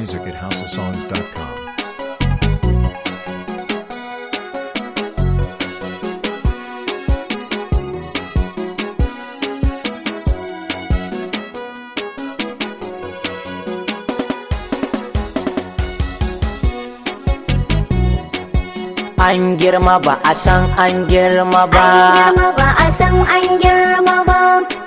music at houseofsongs.com. An girma ba a san an girma ba. girma ba a san an girma ba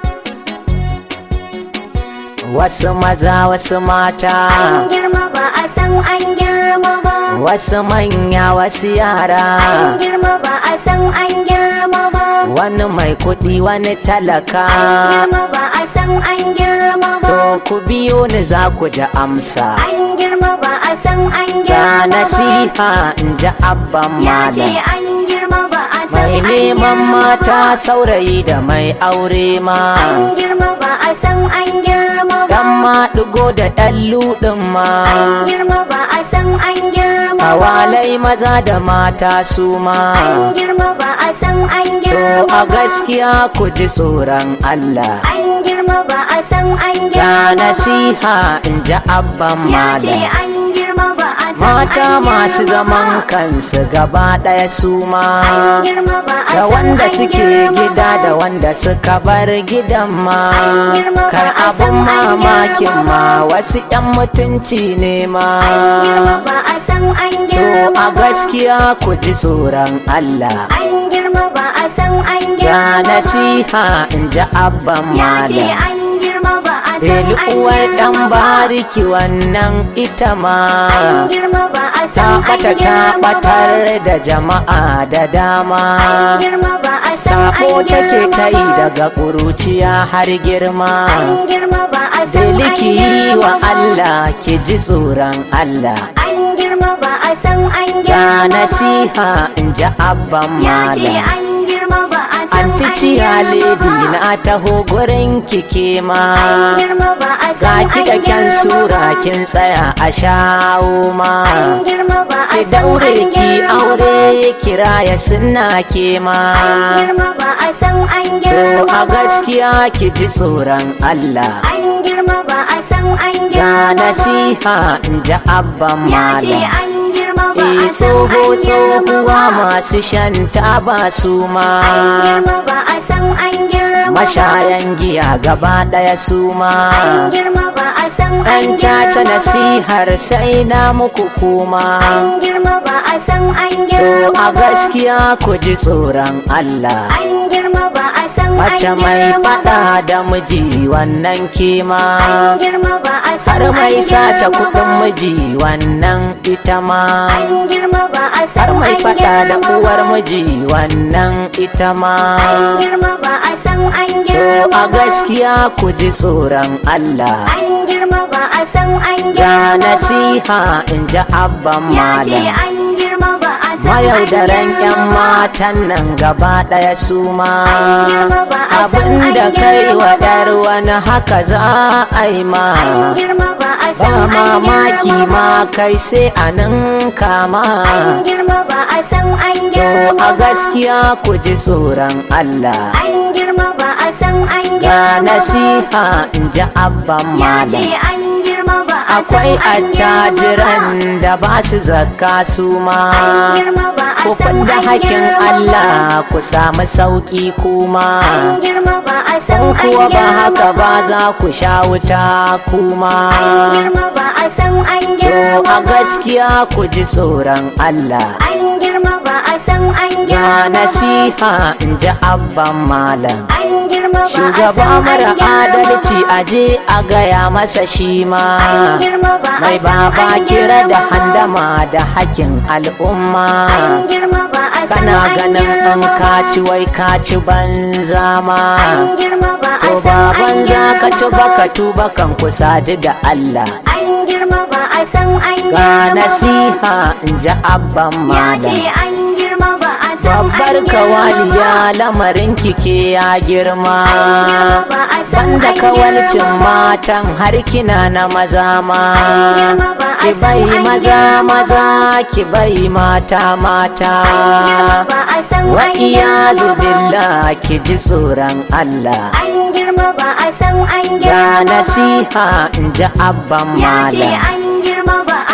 Wasu maza wasu an mata, girma ba a san an girma ba wasu manya wasu an yara. girma ba a san an girma ba Wani mai kuɗi wani an talaka. girma ba a san an girma ba To ku biyo ni za ku ji amsa. an girma ba a san an Ga girma ba nasiha in ji abban ya ce malam. an girma ba a san Mai an neman girma mata ba saurayi da mai aure ma. an girma ba a san an girma ba Dan ma ɗigo da ɗan luɗin ma. an girma ba a san an girma ba Awalai maza da mata su ma. an girma ba a san an To girma a ba gaskiya ku ji tsoron Allah. an girma ba a san an Ga girma ba nasiha in ji abban ya ce malam. an girma ba a san Mata an masu girma zaman ba. kansu gaba ɗaya su ma. an girma ba a Da san wanda an suke girma gida ba. da wanda suka bar gidan ma. An girma ba Kai a abun san an mamakin girma ma ba. wasu 'yan mutunci ne ma. an girma ba a san an To girma a ba. gaskiya ku ji tsoron Allah. an girma ba a san an Ga girma ba. nasiha in ji abban ya ce malam. an girma ba a san Eli an uwar ɗan girma ba bariki wannan ita ma. an girma ba a Ta san an ɓata ta girma ba ɓatar da jama'a da dama. an girma ba a san Sako an take ta yi girma ba daga ƙuruciya har girma. an girma ba a san an Deliki yi girma wa ba Allah ki ji tsoron Allah. an girma ba a san an Ga girma ba nasiha in ji abban ya ce malam. an girma ba a san Anti an ciya girma ledi ba na taho gurin kike ma. an girma ba a Ga san ki an da kyan girma sura ba kin tsaya a shawo ma. an girma ba a Ki san daure an ki girma ba aure kira ya sunna ke ma. an girma ba a san an To girma a ba gaskiya ki ji tsoron Allah. an girma ba a san an Ga girma ba nasiha in ji abban ya ce malam. an girma ba E a san tsoho an girma tsohuwa ba masu shan taba su ma. an girma ba a san an girma ba Mashayan giya gaba ɗaya su ma. an girma ba a san an An caca girma ba nasihar sai na muku kuma. an girma ba a san an To girma a ba gaskiya ku ji tsoron Allah. an girma ba a san an Mace mai girma ba faɗa da miji wannan kima. an girma ba a san Har mai an sace girma kuɗin ba. miji wannan ita ma. an girma ba a Har san mai an faɗa da girma uwar ba. miji wannan ita ma. an girma ba a san an To girma a ba. gaskiya ku ji tsoron Allah. an girma ba a san an Ga girma ba. nasiha in ji abban ya ce malam. an girma ba a san an Mayaudaren 'yan girma ba. matan nan gaba ɗaya su ma. girma ba a san Abin an da kai girma wa ba. ɗar wani haka za a yi ma. an girma ba a Ba san an mamaki girma ma ba. kai sai a nan kama. an girma ba a san an To girma a ba. gaskiya ku ji tsoron Allah. an girma ba a san an Ga girma ba. nasiha in ji abban ya ce malam. an girma ba a san Akwai an girma ba. attajiran da ba su zakka su ma. an girma ba a Ku san da an hakin girma ba. Allah ku samu sauƙi kuma. an girma ba a san In an kuwa ba girma haka ba za ku sha wuta kuma. an girma ba a san an To girma a ba. gaskiya ku ji tsoron Allah. an girma ba a san an Ga girma ba. nasiha in ji abban malam. an girma ba a Shugaba san an mara girma adalci ba. aje a gaya masa shi ma. an girma ba a Mai san baba an kira da girma ba. handama da hakin al'umma. an girma ba a san Kana an ganin an girma ba. kaci wai kaci banza ma. an girma ba a To san ba an banza ka ci girma baka ba. tuba kan kusadi da Allah. an girma ba a san an Ga girma ba. nasiha in ji abban ya ce malam. an girma ba a san an Babbar girma kawaliya ba. lamarin kike ya girma. an girma ba a san Banda an kawalcin girma ba. matan har kina na maza ma. An girma ba a Ki san bai an maza girma maza ki bai mata mata. an girma ba a san Wa an iyazu girma ba. billah ki ji tsoron Allah. an girma ba a san an Ga girma ba. nasiha in ji abban ya ce malam. an girma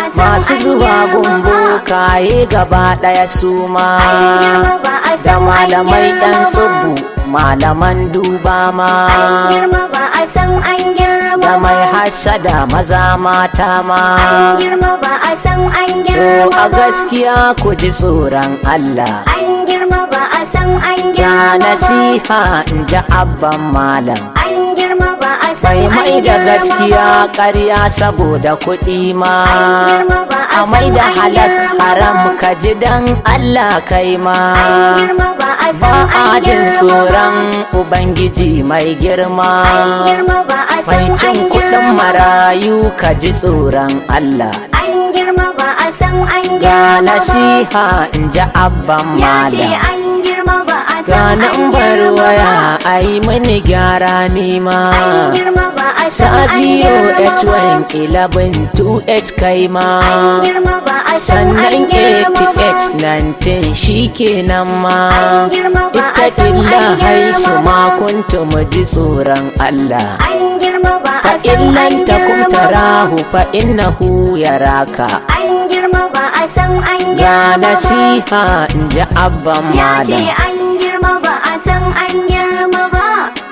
san masu an zuwa girma gumbo ba kaye gaba ɗaya su ma an girma ba a da san an malamai girma ɗan ba tsubu malaman duba ma an girma ba a san an girma da mai ba hasada maza mata ma an girma ba a san an To girma a ba gaskiya ku ji tsoron Allah an girma ba a san an Ya girma ba nasiha in ji abban malam an girma ba a san Bai an mai da girma gaskiya ba ƙarya saboda kuɗi ma An girma ba a A mai da san an halak girma haram ba. ka ji dan Allah kai ma an girma ba a Ba san a an jin girma tsoron ba Ubangiji mai girma an girma ba a Mai san cin an kuɗin girma ba marayu ka ji tsoron Allah an girma ba a san an Ga girma ba nasiha in ji abban ya ce malam an girma ba a san Ganin an bar girma waya ba a yi mini gyara nima an girma ba a Sa san an girma ba 081 kai ma an girma ba a san an Sannan girma ba 88 shi kenan ma An girma ba a Ita san illa an haisu girma ba. ma kuntu mu ji tsoron Allah an girma ba Fa a san illan an takum girma ba tarahu fa innahu yaraka an girma ba a san an Ga girma ba nasiha in ji abban ya ce malam an girma ba a san an girma ba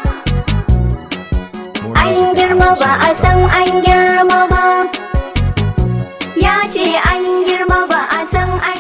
an girma ba a san an girma ba ya ce an girma ba a san an